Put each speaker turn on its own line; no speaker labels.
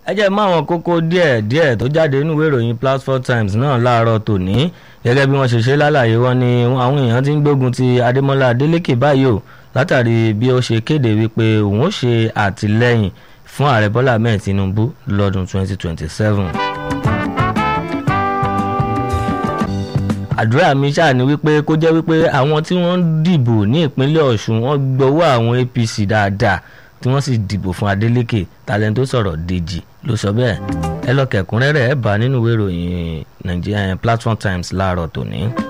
ẹ jẹ́ mọ́ àwọn kókó díẹ̀ díẹ̀ tó jáde nínú ìwé ìròyìn platform times náà láàárọ̀ tòní gẹ́gẹ́ bí wọ́n ṣe ṣe lálàyé wọn ni àwọn èèyàn ti ń gbógun ti adémọ́lá adélékè báyìí o látàrí bí ó ṣe kéde wípé òun ó ṣe àtìlẹ́yìn fún ààrẹ bọ́lá ahmed tinubu lọ́dún 2027. àdúrà mi ṣáà ni wípé kó jẹ́ wípé àwọn tí wọ́n ń dìbò ní ìpínlẹ̀ ọ̀ṣun wọ́n gbowó àwọn apc dáadáa tí wọ́n sì dìbò fún adeleke talent tó sọ̀rọ̀ dèjì ló sọ bẹ́ẹ̀ ẹ lọ kẹ̀kúnrẹ́rẹ́ ẹ bá nínú ìwé ìròyìn Nigeria Platform Times láàárọ̀ tòní.